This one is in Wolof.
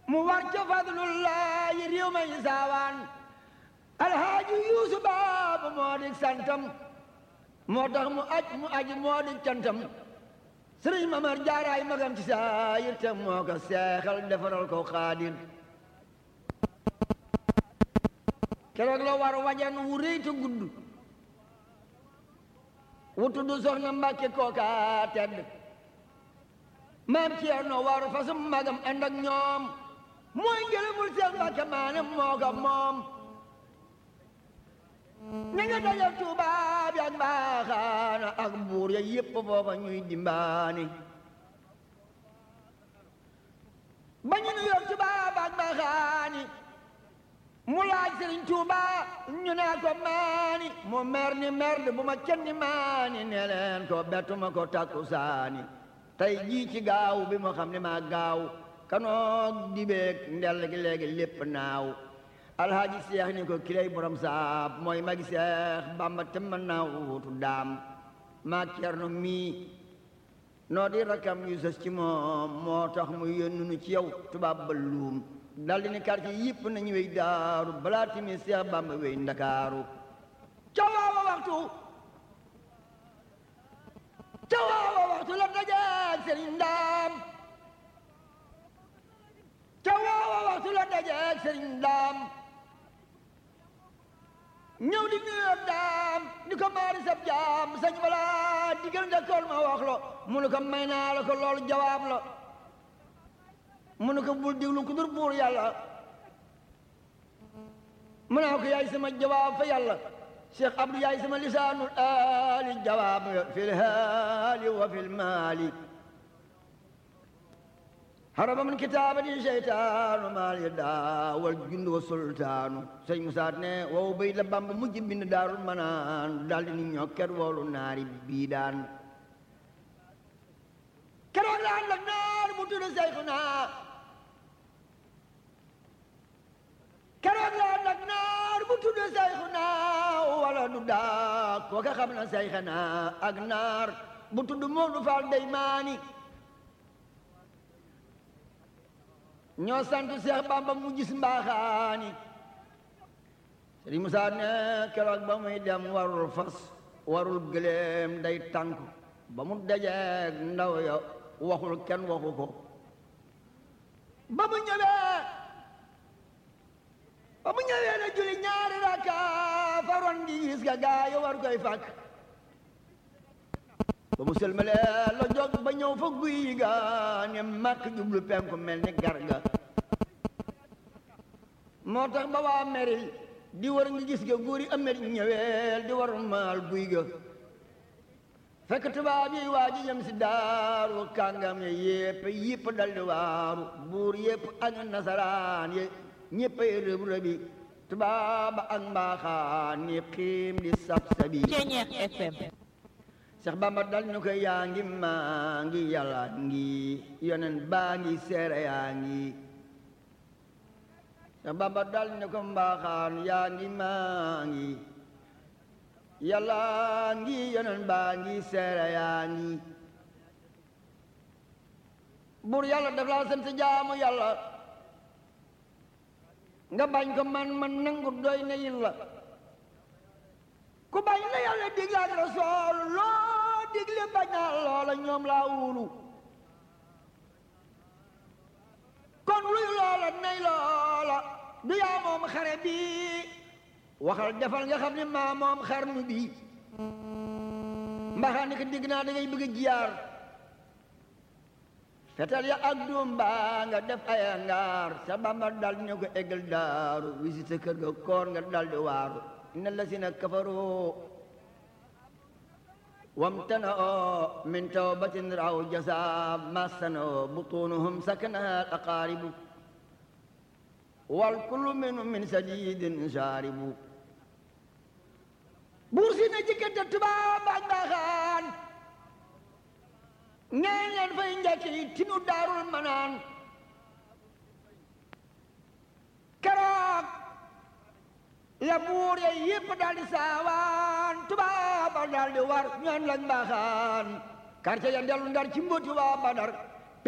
mu war ca fadlullahi réew may saawaan alhaaji yuusu baabu moo di santam moo tax mu aj mu aji moo di cantam sëriñ mamar jaaraay magam ci saayir te moo ko seexal defaral ko xaadir keroog la war wajan wu rëy te gudd wu tudd soxna mbàkke kooka tedd maam ceerno war fasum magam ànd ak ñoom mooy ngërëmul seen mbàkke maane moo ko moom ña nga dajal tubaab yi ak mbaaxaana ak buur ya yépp foofa ñuy dimbaani ba ñu nu yor tubaab ak mbaaxaani mu laaj sëriñ tuuba ñu naa ko maani mu mer ni merde bu ma kenn maani ne leen ko bettuma ko takku saani tey jii ci gaaw bi mu xam ne maa gaaw kanoog dibeeg ndell gi léegi lépp naaw alhaaji seex ni ko kilay borom saab mooy magi seex bamba te mën naa wuutu daam maa cerno mii noo di rakam yu sës ci moom moo tax mu yónnu nu ci yow tubaab ba luum daldi ni quartier yëpp nañu wey daaru balaa timi seex bamba wey ndakaaru ca waawa waxtu ca waawa waxtu la dajeeg sëriñ ndaam ca waawa waxtu la dajeeg sëriñ ndaam ñëw di nuyoo daam ni ko maari sab jaam sañ wala digal njëkkoon ma wax lo mu ne ko may naa la ko loolu jawaab la mu ne ko bul diglu ku dur buur yàlla mu naa ko yaay sama jawaab fa yàlla cheikh abdou yaay sama lisaanul aali jawaab fil haali wa fil maali haraba min kitaabati seytaanu maal ya daawal jundu wa sultaanu sëñ Musaa ne wow bay la bamba mujj bind daarul manaan daldi ni ñokket woolu naari bii daan keroog la ànd ak naar bu tudd Seyxuna keroog la ànd ak naar bu tudd Seyxuna wala du daa kooka xam na Seyxuna ak naar bu tudd Moodu Faal Deymaani ñoo sant Seex Bamba mu gis mbaaxaani Sëriñ Musaa ne keroog ba muy dem warul fas warul gëléem day tànk ba mu dajeeg ndaw ya waxul kenn waxu ko ba mu ñëwee ba mu ñëwee na julli ñaari rakka faroon di gis ga gaa yi war koy fàkk ba mu sëlmalee la jóg ba ñëw fa guy ga ne màkk jublu penku mel ni garga moo tax ba waa meri di war ngi gis ga góor yi amet ñëweel di war maal guy ga fekk tubaab yi waa ji jëm si daaru kàngam ye yépp yépp dal di waaru buur yépp ak nasaraan ye ñépp ay rëb rëbi tubaab ak mbaaxaan ni xiim di sab sabi Ceñeex FM Seex Bamba dal ñu ko yaa ngi maa ngi yàlla ngi yonen baa ngi seere yaa ngi Seex Bamba dal ñu ko mbaaxaan yaa ngi maa ngi yàlla ngi yonen baa ngi seere yaa ngi buur yàlla daf laa sant jaamu yàlla nga bañ ko man man nangu doy na yin la ku bañ la yàlla digle ak rasool loo digle bañ naa loola ñoom laa wulu kon luy loola nay loola du yaa moom xare bi waxal defal nga xam ne maa moom xarnu bi mbaxaa ni ko digg naa da ngay bëgg a jiyaar fetal ya ak doom baa nga def ay ngaar sa bamba dal ne ko eggal daaru visite kër ga koor nga dal di waaru inna lasina kafaru wamtana'u min tawbatin raw jasa masano butunuhum sakanaha al aqaribu wal kullu minhum min sadidin sharibu buur si na jëkkante tubaab ak mbaaxaan ngeen leen fay njëkki tinu daarul manaan keroog la buur ya yépp daal di saawaan tubaab daal di war ñoon lañ mbaaxaan quartier ya dellu ndar ci mbóoti waa badar